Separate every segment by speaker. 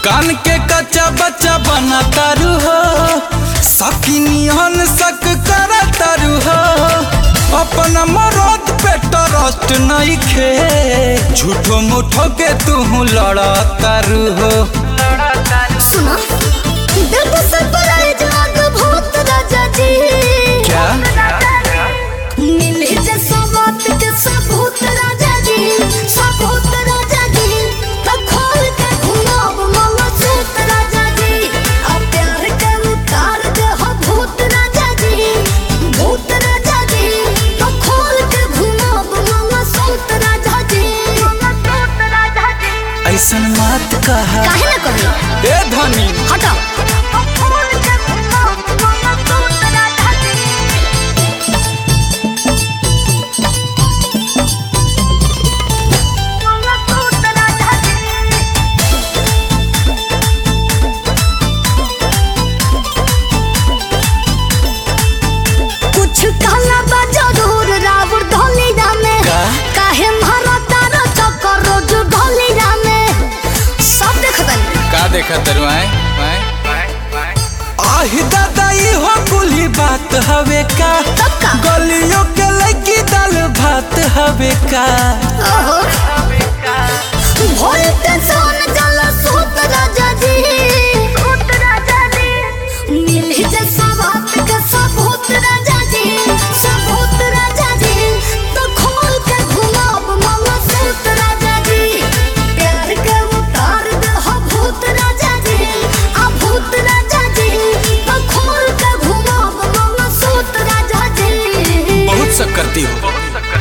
Speaker 1: कान के कच्चा बच्चा बना तारू हो सकिनियन सक कर तारू हो अपन मरद पे ट्रस्ट नहीं खे झूठो मुठो के तू लड़ा तारू हो
Speaker 2: सुना दिल को सरप्राइज आग भूत राजा जी
Speaker 1: क्या
Speaker 2: मिले जे बात के सबूत राजा जी सबूत राजा जी तो खोल के घुमाओ मामा सूत राजा जी अब प्यार के उतार दे हो भूत राजा जी भूत राजा जी तो खोल के घुमाओ मामा सूत राजा जी मामा सूत राजा जी
Speaker 1: ऐसन मत कहा
Speaker 2: काहे ना कही
Speaker 1: ए धनी
Speaker 2: हटाओ खोल के घुमाओ मामा सूत राजा जी मामा सूत राजा जी कुछ कहला बा जरूर रावण ढोली रामे
Speaker 1: का?
Speaker 2: काहे मारा तारा चक्कर रोज ढोली रामे सब देखतन
Speaker 1: का देखा तरु आए आहि दादा ई हो कुली बात हवे का
Speaker 2: तब का
Speaker 1: गलियों के लगी दाल भात हवे का
Speaker 2: ओहो भोलते सोन जल सूत राजा जी सूत राजा जी मिली जे सवात के सबूत राजा जी सबूत राजा जी तो खोल के घुमाब मामा सूत राजा जी प्यार के उतार दे हो भूत राजा जी आ भूत राजा जी तो खोल के घुमाब मामा सूत राजा जी
Speaker 1: बहुत सब करती हो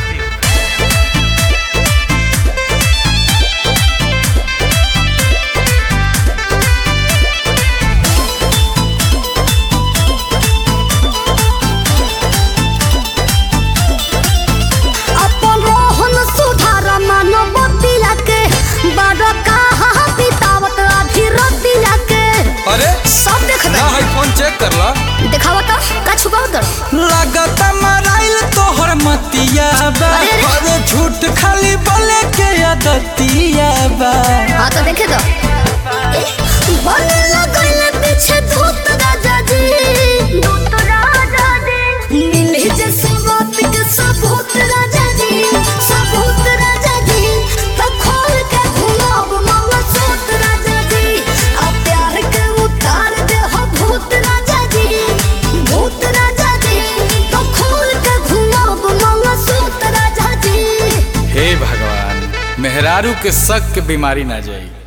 Speaker 2: अपन रोहन सुधार मानवतिया के बड़ कहाँ बितावत आधी रतिया के
Speaker 1: अरे
Speaker 2: सब देख
Speaker 1: ना है फोन चेक कर ला
Speaker 2: दिखावा तो का छुपाव दर
Speaker 1: लागत मराइल तोहर मतिया बा
Speaker 2: अरे, अरे।
Speaker 1: अरे झूठ खाली बोले के आदतिया बा
Speaker 2: हाँ तो देखे दो बने लगल पीछे धूत राजा जी धूत राजा जी मिले जे सबूत के सबूत राजा जी सबूत राजा जी तो खोल के घुमाब मामा सूत राजा जी आ प्यार के उतार दे हो भूत राजा जी भूत राजा जी तो खोल के घुमाब मामा सूत राजा जी
Speaker 1: हे भगवान मेहरारू के शक के बीमारी ना जाई